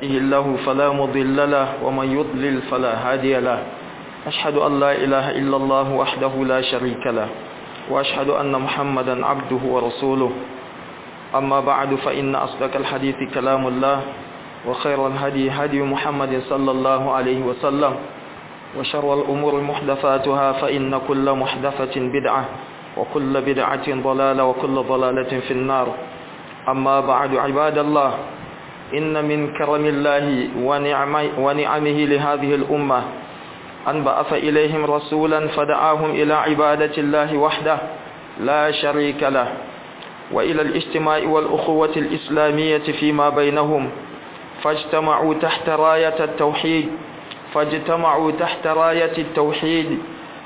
يهده الله فلا مضل له ومن يضلل فلا هادي له أشهد أن لا إله إلا الله وحده لا شريك له وأشهد أن محمدا عبده ورسوله أما بعد فإن أصدق الحديث كلام الله وخير الهدي هدي محمد صلى الله عليه وسلم وشر الأمور محدثاتها فإن كل محدثة بدعة وكل بدعة ضلالة وكل ضلالة في النار أما بعد عباد الله إن من كرم الله ونعمه لهذه الأمة أن بعث إليهم رسولا فدعاهم إلى عبادة الله وحده لا شريك له وإلى الاجتماع والأخوة الإسلامية فيما بينهم فاجتمعوا تحت راية التوحيد فاجتمعوا تحت راية التوحيد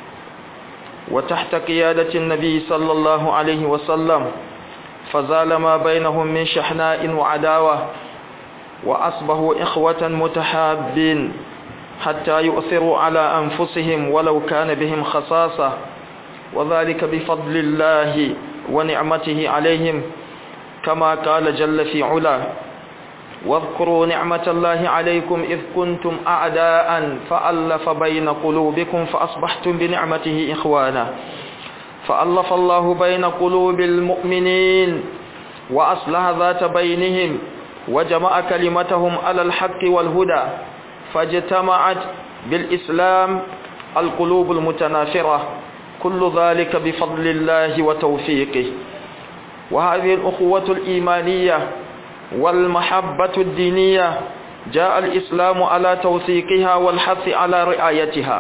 وتحت قيادة النبي صلى الله عليه وسلم فزال ما بينهم من شحناء وعداوة وأصبحوا إخوة متحابين حتى يؤثروا على أنفسهم ولو كان بهم خصاصة وذلك بفضل الله ونعمته عليهم كما قال جل في علا واذكروا نعمة الله عليكم إذ كنتم أعداء فألف بين قلوبكم فأصبحتم بنعمته إخوانا فألف الله بين قلوب المؤمنين وأصلح ذات بينهم وجمع كلمتهم على الحق والهدى فاجتمعت بالإسلام القلوب المتنافرة كل ذلك بفضل الله وتوفيقه وهذه الأخوة الإيمانية والمحبة الدينية جاء الإسلام على توثيقها والحث على رعايتها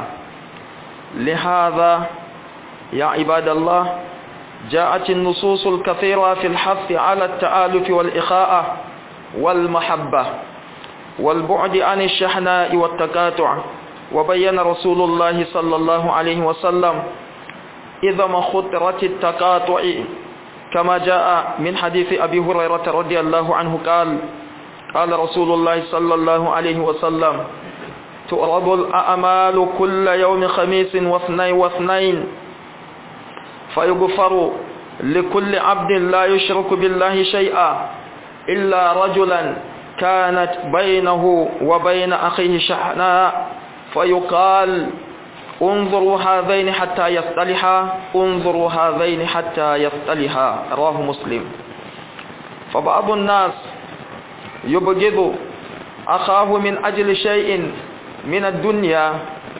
لهذا يا عباد الله جاءت النصوص الكثيرة في الحث على التآلف والإخاءة والمحبة والبعد عن الشحناء والتقاطع وبين رسول الله صلى الله عليه وسلم إذا ما خطرت التقاطع كما جاء من حديث أبي هريرة رضي الله عنه قال قال رسول الله صلى الله عليه وسلم تؤرض الأعمال كل يوم خميس واثنين واثنين فيغفر لكل عبد لا يشرك بالله شيئا إلا رجلا كانت بينه وبين أخيه شحناء فيقال انظروا هذين حتى يصطلحا انظروا هذين حتى يصطلحا رواه مسلم فبعض الناس يبغض أخاه من أجل شيء من الدنيا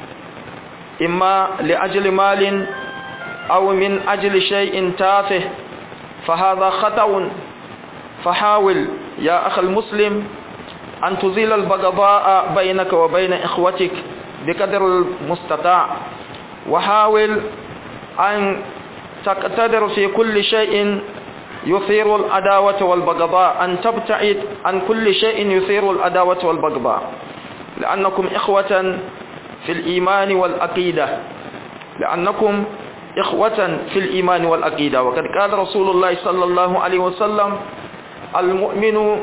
إما لأجل مال أو من أجل شيء تافه فهذا خطأ فحاول يا أخ المسلم أن تزيل البغضاء بينك وبين إخوتك بقدر المستطاع وحاول أن تقتدر في كل شيء يثير العداوة والبغضاء أن تبتعد عن كل شيء يثير العداوة والبغضاء لأنكم إخوة في الإيمان والعقيدة لأنكم إخوة في الإيمان والعقيدة وقد قال رسول الله صلى الله عليه وسلم المؤمن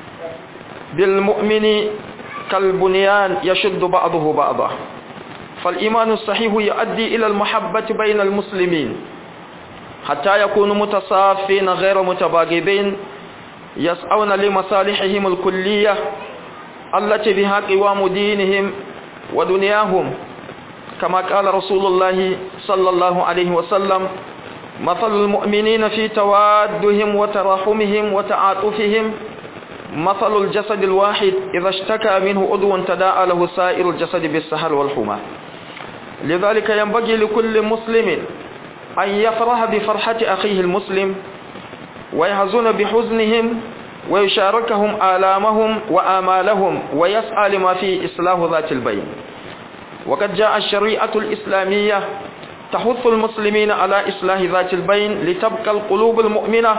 بالمؤمن كالبنيان يشد بعضه بعضا فالإيمان الصحيح يؤدي إلى المحبة بين المسلمين حتى يكونوا متصافين غير متباغضين يسعون لمصالحهم الكلية التي بها قوام دينهم ودنياهم كما قال رسول الله صلى الله عليه وسلم مثل المؤمنين في توادهم وتراحمهم وتعاطفهم مثل الجسد الواحد إذا اشتكى منه عضو تداعى له سائر الجسد بالسهر والحمى لذلك ينبغي لكل مسلم أن يفرح بفرحة أخيه المسلم ويحزن بحزنهم ويشاركهم آلامهم وآمالهم ويسعى لما فيه إصلاح ذات البين وقد جاء الشريعة الإسلامية تحث المسلمين على إصلاح ذات البين لتبقى القلوب المؤمنة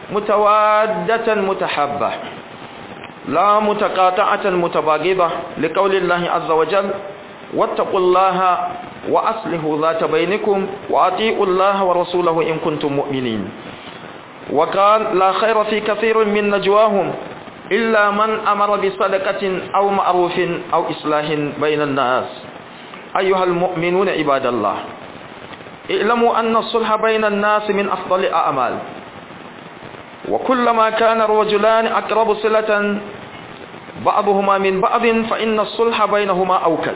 متوادة متحابة لا متقاطعة متباغضة لقول الله عز وجل واتقوا الله وأصلحوا ذات بينكم وأطيعوا الله ورسوله إن كنتم مؤمنين وقال لا خير في كثير من نجواهم إلا من أمر بصدقة أو معروف أو إصلاح بين الناس أيها المؤمنون عباد الله اعلموا أن الصلح بين الناس من أفضل الأعمال وكلما كان الرجلان أقرب صلة بعضهما من بعض فإن الصلح بينهما أوكد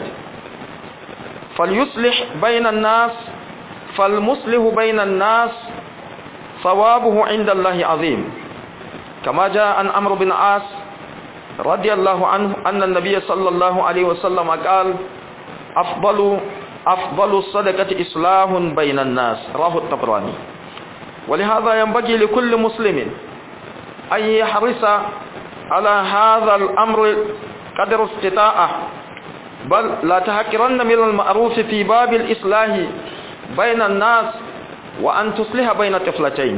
فليصلح بين الناس فالمصلح بين الناس ثوابه عند الله عظيم كما جاء عن عمرو بن عاص رضي الله عنه أن النبي صلى الله عليه وسلم قال أفضل أفضل الصدقة إصلاح بين الناس رواه الطبراني ولهذا ينبغي لكل مسلم أن يحرص على هذا الأمر قدر استطاعه بل لا تهكرن من المعروف في باب الإصلاح بين الناس وأن تصلح بين طفلتين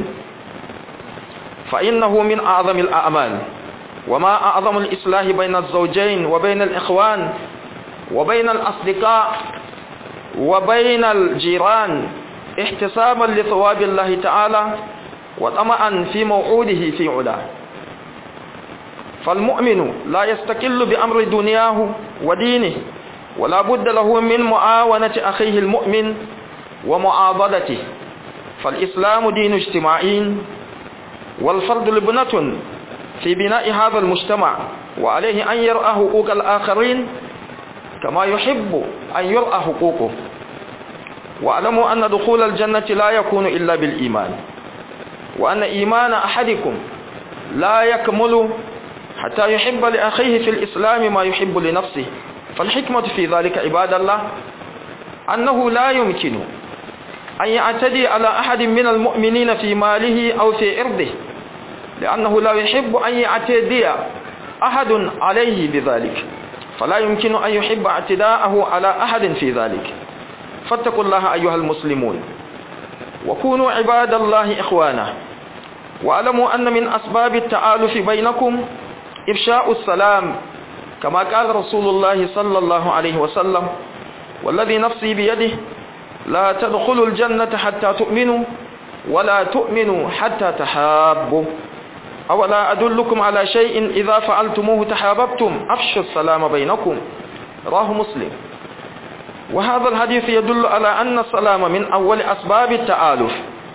فإنه من أعظم الأعمال وما أعظم الإصلاح بين الزوجين وبين الإخوان وبين الأصدقاء وبين الجيران احتسابا لثواب الله تعالى وطمعا في موعوده في علاه فالمؤمن لا يستقل بأمر دنياه ودينه ولا بد له من معاونة أخيه المؤمن ومعاضدته فالإسلام دين اجتماعي والفرد لبنة في بناء هذا المجتمع وعليه أن يرأى حقوق الآخرين كما يحب أن يرأى حقوقه واعلموا أن دخول الجنة لا يكون إلا بالإيمان وأن إيمان أحدكم لا يكمل حتى يحب لأخيه في الإسلام ما يحب لنفسه فالحكمة في ذلك عباد الله أنه لا يمكن أن يعتدي على أحد من المؤمنين في ماله أو في إرضه لأنه لا يحب أن يعتدي أحد عليه بذلك فلا يمكن أن يحب اعتداءه على أحد في ذلك فاتقوا الله أيها المسلمون وكونوا عباد الله إخوانا واعلموا أن من أسباب التآلف بينكم إفشاء السلام كما قال رسول الله صلى الله عليه وسلم والذي نفسي بيده لا تدخلوا الجنة حتى تؤمنوا ولا تؤمنوا حتى تحابوا أولا أدلكم على شيء إذا فعلتموه تحاببتم أفشوا السلام بينكم راه مسلم وهذا الحديث يدل على أن السلام من أول أسباب التآلف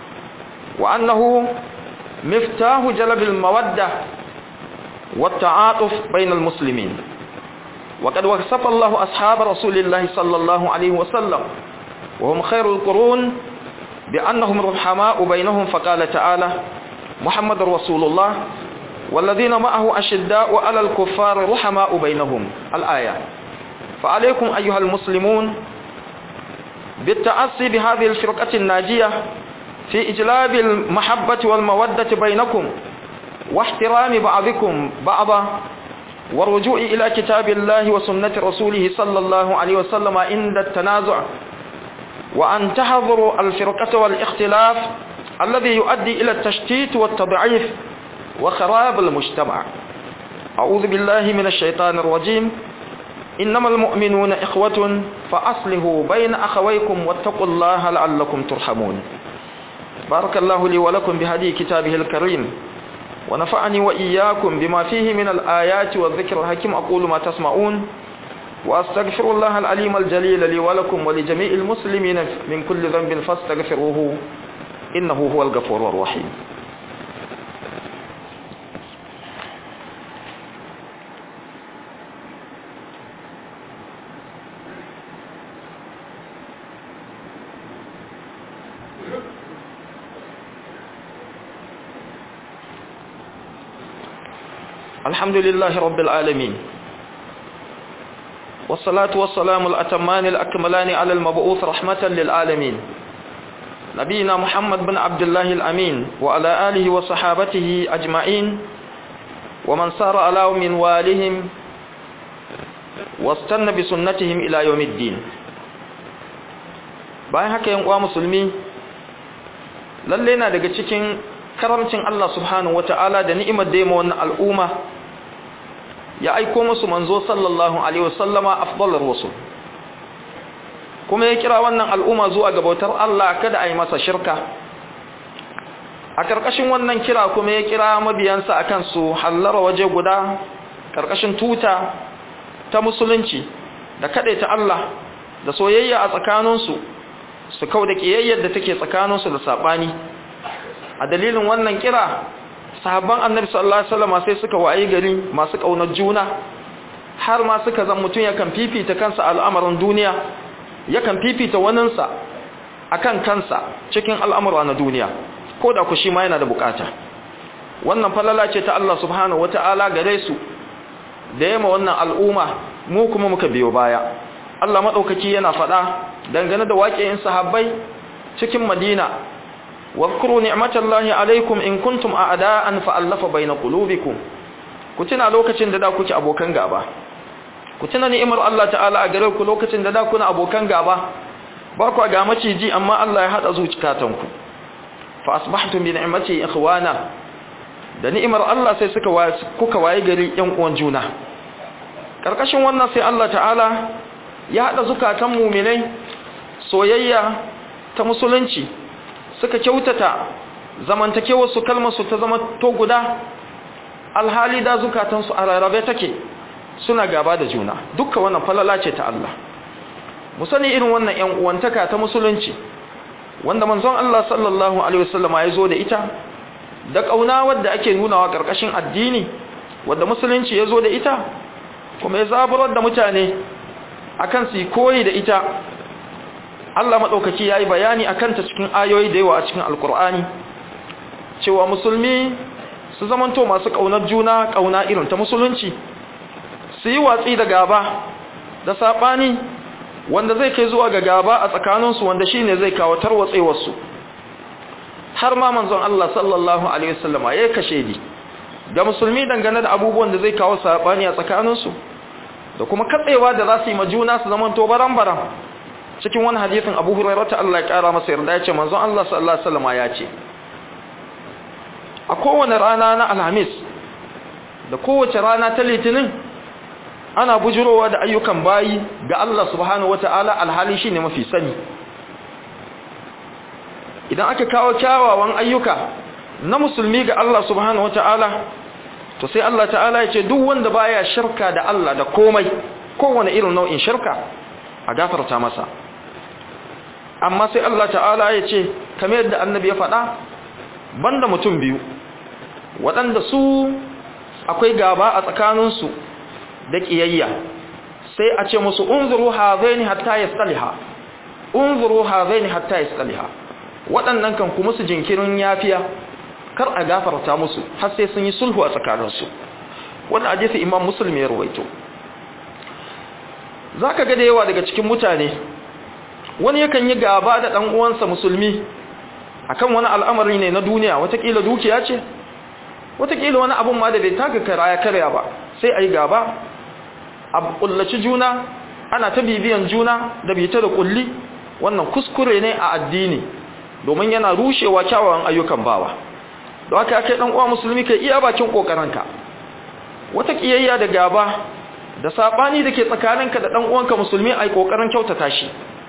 وأنه مفتاح جلب المودة والتعاطف بين المسلمين وقد وصف الله أصحاب رسول الله صلى الله عليه وسلم وهم خير القرون بأنهم رحماء بينهم فقال تعالى محمد رسول الله والذين معه أشداء على الكفار رحماء بينهم الآية فعليكم أيها المسلمون بالتأسي بهذه الفرقة الناجية في إجلاب المحبة والمودة بينكم واحترام بعضكم بعضا والرجوع إلى كتاب الله وسنة رسوله صلى الله عليه وسلم عند التنازع وأن تحضروا الفرقة والاختلاف الذي يؤدي إلى التشتيت والتضعيف وخراب المجتمع أعوذ بالله من الشيطان الرجيم إنما المؤمنون إخوة فأصلحوا بين أخويكم واتقوا الله لعلكم ترحمون بارك الله لي ولكم بهدي كتابه الكريم ونفعني وإياكم بما فيه من الآيات والذكر الحكيم أقول ما تسمعون وأستغفر الله العليم الجليل لي ولكم ولجميع المسلمين من كل ذنب فاستغفروه إنه هو الغفور الرحيم الحمد لله رب العالمين والصلاة والسلام الأتمان الأكملان على المبعوث رحمة للعالمين نبينا محمد بن عبد الله الأمين وعلى آله وصحابته أجمعين ومن سار على من والهم واستنى بسنتهم إلى يوم الدين bayan haka yan uwa musulmi lalle na daga cikin karamcin Allah subhanahu wata'ala da ni'imar da ya wannan al'umma ya aiko musu manzo sallallahu alaihi wasallama afdalar rusul kuma ya kira wannan al'umma zuwa ga bautar Allah kada a yi masa shirka a karkashin wannan kira kuma ya kira mabiyansa akan su hallara waje guda karkashin tuta ta musulunci da ta Allah da soyayya a tsakaninsu su kau da kiyayyar da take tsakaninsu da sabani a dalilin wannan kira sahabban annabi sallallahu alaihi wasallam sai suka wayi gari masu kaunar juna har ma suka zan mutum yakan fifita kansa al'amarin duniya yakan fifita waninsa akan kansa cikin al'amura na duniya ko da ku shi ma yana da bukata wannan falala ce ta Allah subhanahu wata'ala gare su da yamma wannan al'umma mu kuma muka biyo baya Allah madaukaki yana faɗa dangane da waƙiyin sahabbai cikin Madina واذكروا نعمة الله عليكم إن كنتم أعداء فألف بين قلوبكم كتنا لوكacin da da kuke abokan gaba kutuna ni'imar Allah ta'ala a gare ku lokacin da da kuna abokan gaba ba ku ga maciji amma Allah ya hada zuciyatanku fa asbahtum bi ni'mati ikhwana da ni'imar Allah sai suka kuka waye gari yan uwan juna karkashin wannan sai Allah ta'ala ya hada zukatan mu'minai soyayya ta musulunci suka kyautata zamantakewar su kalmar su ta zama to guda alhali da zukatan su a rarrabe take suna gaba da juna dukka wannan falala ce ta Allah mu sani irin wannan ƴan uwantaka ta musulunci wanda manzon Allah sallallahu alaihi wasallama ya zo da ita da kauna wadda ake nunawa karkashin addini wadda musulunci ya zo da ita kuma ya zaburar da mutane akan su koyi da ita Allah maɗaukaki ya yi bayani a kanta cikin ayoyi da yawa a cikin alkur'ani cewa musulmi su zamanto masu ƙaunar juna ƙauna irin ta musulunci su yi watsi da gaba da saɓani wanda zai kai zuwa ga gaba a tsakaninsu wanda shi ne zai kawo tarwatsewarsu har ma manzon Allah sallallahu Alaihi wasallama ya kashe di ga musulmi dangane da abubuwan da zai kawo saɓani a tsakaninsu da kuma katsewa da za su yi ma juna su zamanto baran-baran cikin wani hadisin Abu Hurairah ta Allah ya kara masa yarda yace manzon Allah sallallahu alaihi wasallam ya ce a kowane rana na Alhamis da kowace rana ta Litinin ana bujurowa da ayyukan bayi ga Allah subhanahu wataala alhali shine mafi sani idan aka kawo kyawawan ayyuka na musulmi ga Allah subhanahu wataala to sai Allah ta'ala ya ce duk wanda baya shirka da Allah da komai kowane irin nau'in shirka a gafarta masa amma sai Allah ta'ala ya ce kamar yadda annabi ya faɗa banda mutum biyu waɗanda su akwai gaba a tsakaninsu da ƙiyayya sai a ce musu unzuru hazaini hatta yastaliha unzuru hazaini hatta yastaliha waɗannan kan kuma su jinkirin yafiya kar a gafarta musu har sai sun yi sulhu a tsakaninsu wannan hadisi imam muslim ya rawaito zaka ga da yawa daga cikin mutane wani yakan yi gaba da ɗan uwansa musulmi akan wani al'amari ne na duniya watakila dukiya ce watakila wani abun ma da bai taka kara ya karya ba sai a yi gaba a kullaci juna ana ta bibiyan juna da bita da kulli wannan kuskure ne a addini domin yana rushewa kyawawan ayyukan bawa da haka kai dan uwa musulmi kai iya bakin kokarinka wata kiyayya da gaba da sabani dake tsakaninka da dan uwanka musulmi ai kokarin kyautata shi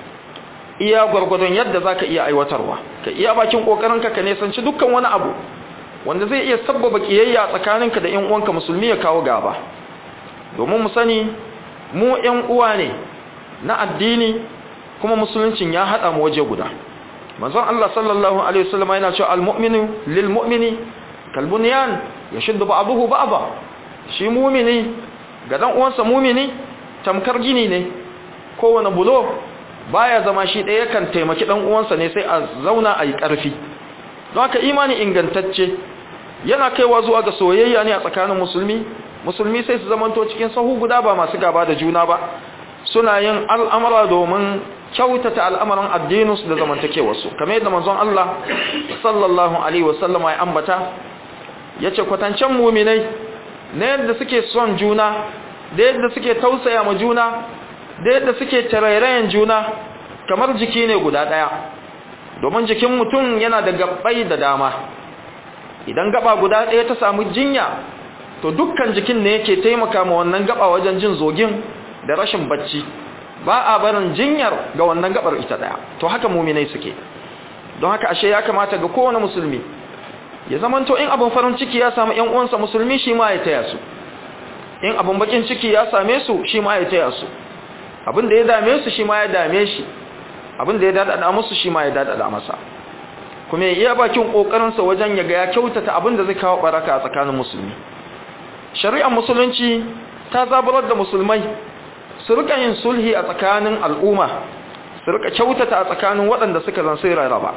iya gwargwadon yadda zaka iya aiwatarwa ka iya bakin kokarinka ka nesanci dukkan wani abu wanda zai iya sabbaba kiyayya tsakaninka da ƴan uwanka musulmi ya kawo gaba domin mu sani mu ƴan uwa ne na addini kuma musuluncin ya hada mu waje guda manzon Allah sallallahu alaihi wasallam yana cewa almu'minu lilmu'mini kalbunyan yashuddu ba'dahu ba'dha shi mu'mini ga dan uwansa mu'mini tamkar gini ne kowane bulo baya zama shi ɗaya kan taimaki dan uwansa ne sai a zauna a yi ƙarfi don haka imani ingantacce yana kaiwa zuwa ga soyayya ne a tsakanin musulmi musulmi sai su zamanto cikin sahu guda ba masu gaba da juna ba suna yin al'amara domin kyautata al'amarin addininsu da zamantakewarsu kamar yadda manzon Allah sallallahu alaihi wasallama ya ambata yace kwatancen mu'minai na yadda suke son juna da yadda suke tausaya ma juna da yadda suke tarairayen juna kamar jiki ne guda daya domin jikin mutum yana da gabbai da dama idan gaba guda daya ta samu jinya to dukkan jikin ne yake taimaka ma wannan gaba wajen jin zogin da rashin bacci ba a barin jinyar ga wannan gabar ita daya to haka muminai suke don haka ashe ya kamata ga kowane musulmi ya zamanto in abin farin ciki ya samu ƴan uwansa musulmi shi ma ya taya su in abin bakin ciki ya same su shi ma ya taya su abin da ya dame su shi ma ya dame shi abin da ya dadada musu shi ma ya dadada masa kuma ya iya bakin kokarin sa wajen ya ga ya kyautata abin da zai kawo baraka a tsakanin musulmi shari'ar musulunci ta zaburar da musulmai su rika yin sulhi a tsakanin al'umma su rika kyautata a tsakanin waɗanda suka zan sai rarraba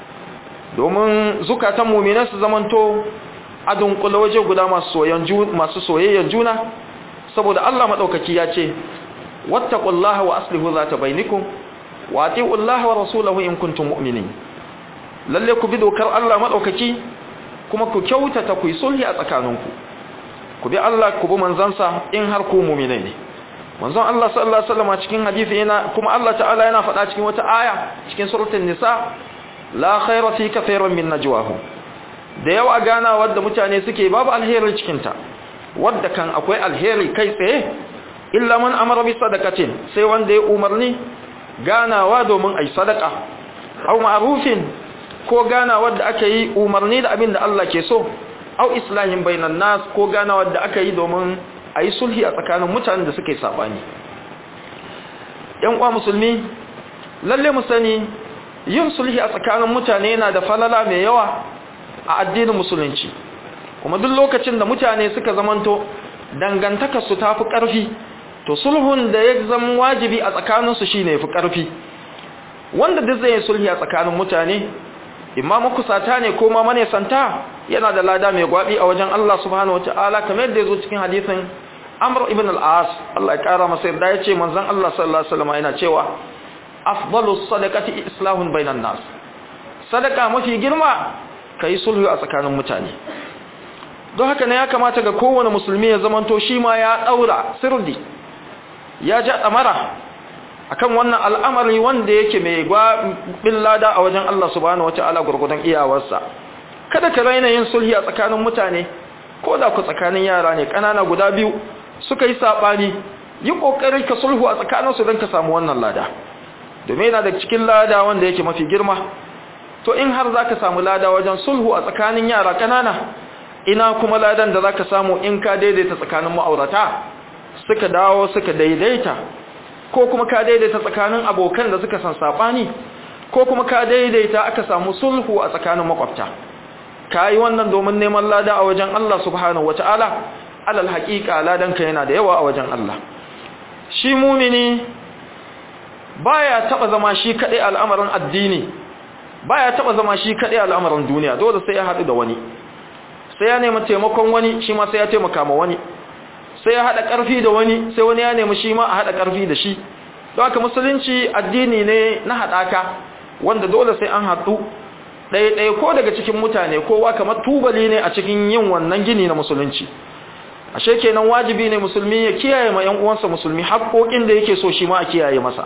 domin zukatan muminan su zamanto a dunkula waje guda masu soyayyen juna saboda Allah maɗaukaki ya ce wattaqullaha wa aslihu zata bainakum wa atiullaha wa rasulahu in kuntum mu'minin lalle ku bi dokar Allah maɗaukaki kuma ku kyautata ku yi sulhi a tsakaninku ku bi Allah ku bi manzansa in har ku mu'minai ne manzon Allah sallallahu alaihi wasallam cikin hadisi yana kuma Allah ta'ala yana faɗa cikin wata aya cikin suratul nisa la khayra fi kathirin min najwahum da yawa gana wadda mutane suke babu alheri cikin ta wadda kan akwai alheri kai tsaye illa man amara bi sadaqatin sai wanda ya umarni ganawa domin ai sadaka aw ma'rufin ko gana wadda aka yi umarni da abin da Allah ke so au islahin bainan nas ko gana wadda aka yi domin a yi sulhi a tsakanin mutanen da suka yi saɓani ‘yan uwa musulmi lalle mu sani yin sulhi a tsakanin mutane yana da falala mai yawa a addinin musulunci kuma duk lokacin da mutane suka zamanto dangantakarsu ta fi ƙarfi to sulhun da ya zama wajibi a tsakaninsu shi ne fi ƙarfi wanda duk zai yi sulhi a tsakanin mutane imma makusata ne ko ma manesanta yana da lada mai gwabi a wajen Allah subhanahu wataala kamar yadda yazo cikin hadisin Amr ibn al-As Allah ya kara masa yarda yace manzon Allah sallallahu alaihi wasallam yana cewa afdalus sadaqati islahun bainan nas sadaka mafi girma kai sulhu a tsakanin mutane don haka ne ya kamata ga kowane musulmi ya zamanto shi ma ya daura sirdi ya ja damara akan wannan al'amari wanda yake mai gwabin lada a wajen Allah subhanahu wata'ala gurgudan iyawarsa kada ka raina yin sulhi a tsakanin mutane ko da ku tsakanin yara ne kanana guda biyu suka yi sabani yi kokari ka sulhu a tsakanin su don ka samu wannan lada domin yana da cikin lada wanda yake mafi girma to in har zaka samu lada wajen sulhu a tsakanin yara kanana ina kuma ladan da zaka samu in ka daidaita tsakanin ma'aurata suka dawo suka daidaita ko kuma ka daidaita tsakanin abokan da suka san sabani ko kuma ka daidaita aka samu sulhu a tsakanin makwabta kai wannan domin neman lada a wajen Allah subhanahu wataala alal haqiqa ladan ka yana da yawa a wajen Allah shi mumini baya taba zama shi kadai al'amarin addini baya taba zama shi kadai al'amarin duniya dole sai ya hadu da wani sai ya nemi taimakon wani shi ma sai ya taimaka ma wani sai ya haɗa ƙarfi da wani sai wani ya nemi shi ma a haɗa ƙarfi da shi don haka musulunci addini ne na haɗaka wanda dole sai an haɗu ɗaya-ɗaya ko daga cikin mutane kowa kamar tubali ne a cikin yin wannan gini na musulunci ashe kenan wajibi ne musulmi ya kiyaye ma 'yan uwansa musulmi haƙoƙin da yake so shi ma a kiyaye masa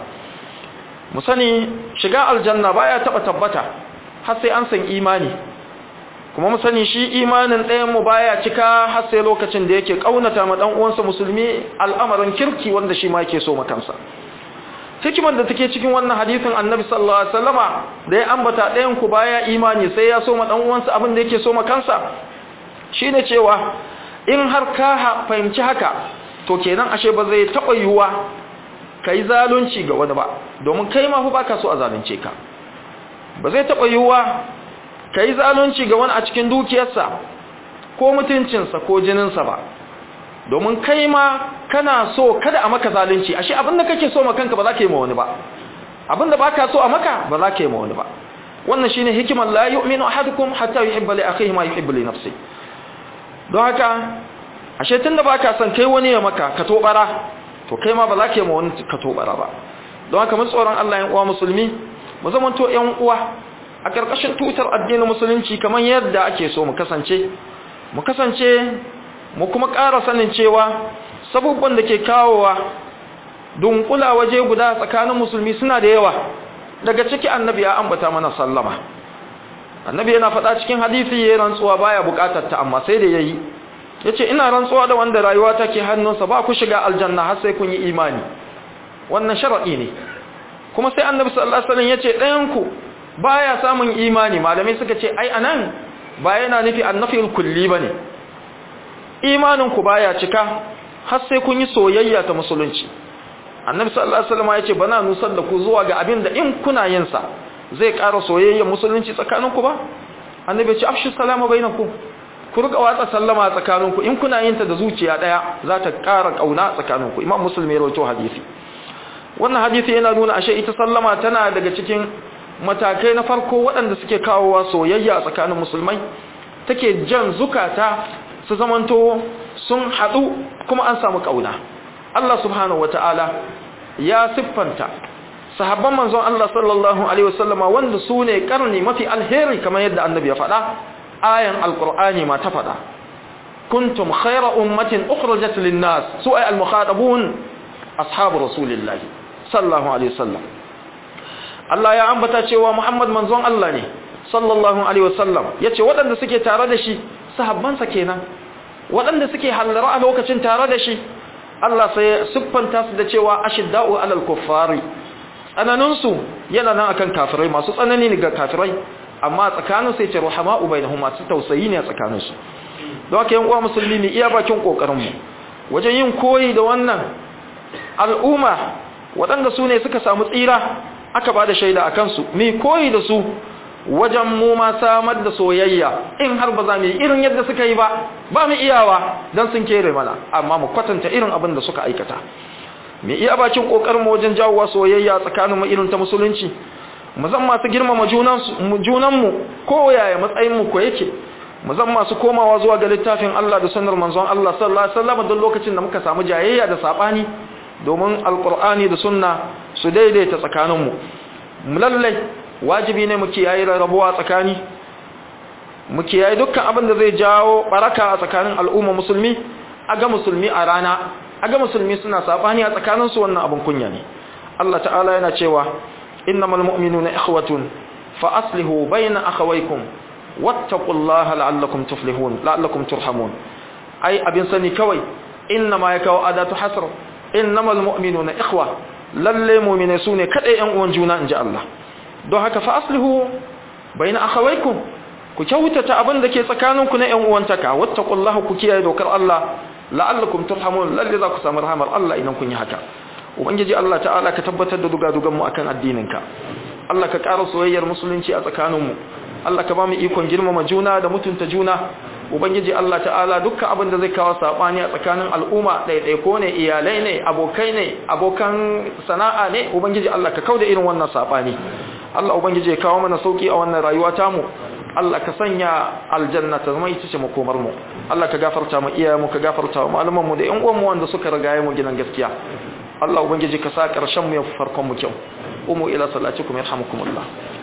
mu sani shiga aljanna baya taɓa tabbata har sai an san imani kuma mu sani shi imanin ɗayan mu baya cika har sai lokacin da yake kaunata ma dan uwansa musulmi al'amarin kirki wanda shi ma yake so ma kansa hikimar da take cikin wannan hadisin annabi sallallahu alaihi wasallama da ya ambata ɗayan ku baya imani sai ya so ma dan uwansa abin da yake so ma kansa shine cewa in har ka fahimci haka to kenan ashe ba zai taɓa yiwuwa kai zalunci ga wani ba domin kai ma fa baka so a zalunce ka ba zai taɓa yiwuwa ka yi zalunci ga wani a cikin dukiyarsa ko mutuncinsa ko jininsa ba domin kai ma kana so kada a maka zalunci ashe abinda kake so ma kanka ba za ka yi ma wani ba abinda ba ka so a maka ba za ka yi ma wani ba wannan shine hikimar la yu'minu ahadukum hatta yuhibba li akhihi ma yuhibbu li nafsihi don haka ashe tunda baka son kai wani ya maka ka tobara to kai ma ba za ka yi ma wani ka tobara ba don haka mun tsoron Allah yan uwa musulmi mu zamanto yan uwa a ƙarƙashin tutar addinin musulunci kamar yadda ake so mu kasance mu kasance mu kuma ƙara sanin cewa sabubban da ke kawowa dunkula waje guda tsakanin musulmi suna da yawa daga ciki annabi ya ambata mana sallama annabi yana faɗa cikin hadisi ya rantsuwa baya buƙatar ta amma sai da yayi yace ina rantsuwa da wanda rayuwa take hannunsa ba ku shiga aljanna har sai kun yi imani wannan sharadi ne kuma sai annabi sallallahu alaihi wasallam yace ɗayan ku baya samun imani malamai suka ce ai anan ba yana nufi annafil kulli bane imanin ku baya cika har sai kun yi soyayya ta musulunci annabi sallallahu alaihi wasallam yace bana nusar da ku zuwa ga abin da in kuna yin sa zai ƙara soyayya musulunci tsakaninku ba annabi ya ce afshu salama bainakum ku riga watsa sallama tsakaninku in kuna yin ta da zuciya daya za ta ƙara kauna tsakaninku imam muslim ya rawaito hadisi wannan hadisi yana nuna ashe ita sallama tana daga cikin matakai na farko waɗanda suke kawowa soyayya tsakanin musulmai take jan zukata su zamanto sun haɗu kuma an samu kauna Allah subhanahu wataala ya siffanta sahabban manzon Allah sallallahu alaihi wasallama wanda su ne karni mafi alheri kamar yadda annabi ya faɗa ayan alqur'ani ma ta faɗa kuntum khayra ummatin ukhrijat lin-nas su ay al-mukhatabun ashabu rasulillahi sallallahu alaihi wasallam Allah ya ambata cewa Muhammad manzon Allah ne sallallahu alaihi wasallam yace waɗanda suke tare da shi sahabbansa kenan waɗanda suke hallara a lokacin tare da shi Allah sai ya siffanta su da cewa ashidda'u alal kuffari tsananinsu yana nan akan kafirai masu tsanani ne ga kafirai amma tsakanin sai ce ruhama'u bainahum masu tausayi ne a tsakaninsu don haka yan uwa musulmi ne iya bakin kokarin mu wajen yin koyi da wannan al'umma waɗanda su ne suka samu tsira aka ba da shaida akan su mi koyi da su wajen mu ma samar da soyayya in har ba za mu yi irin yadda suka yi ba ba mu iyawa don sun kere mana amma mu kwatanta irin abin da suka aikata mu iya bakin kokarin wajen jawowa soyayya tsakanin mu irin ta musulunci mu zan masu girmama junan mu ko yaya matsayin mu ko yake mu zan masu komawa zuwa ga littafin Allah da sunnar manzon Allah sallallahu alaihi wasallam don lokacin da muka samu jayayya da sabani domin alqur'ani da sunna su daidaita tsakanin mu mu lalle wajibi ne mu kiyaye rabuwa tsakani mu kiyaye dukkan abin da zai jawo baraka a tsakanin al'umma musulmi a ga musulmi a rana aga musulmi suna sabani a tsakaninsu wannan abin kunya ne Allah ta'ala yana cewa innamal mu'minuna ikhwatun fa aslihu bayna akhawaykum wattaqullaha la'allakum tuflihun la'allakum turhamun ai abin sani kawai innama yakaw adatu hasr innamal mu'minuna ikhwa lalle mu'mine sune kadai yan uwan juna inji Allah don haka fa aslihu bayna akhawaykum ku kyautata abin da ke tsakaninku na yan uwantaka wattaqullaha ku kiyaye dokar Allah la'allakum turhamun lalle za ku samu rahamar Allah idan kun yi haka ubangiji Allah ta'ala ka tabbatar da dugadugan mu akan addininka Allah ka ƙara soyayyar musulunci a tsakaninmu Allah ka ba mu ikon girmama juna da mutunta juna ubangiji Allah ta'ala dukkan abin da zai kawo sabani a tsakanin al'umma ɗaiɗaiko ne iyalai ne abokai ne abokan sana'a ne ubangiji Allah ka kauda irin wannan sabani Allah ubangiji ya kawo mana sauki a wannan rayuwa tamu Allah ka sanya aljanna ta zama ita ce makomar mu Allah ka gafarta mu iyayenmu ka gafarta mu malaman mu da ƴan uwan mu wanda suka rigaye mu gidan gaskiya Allah ubangiji ka sa ƙarshen mu ya farkon mu kyau umu ila salatikum yarhamukumullah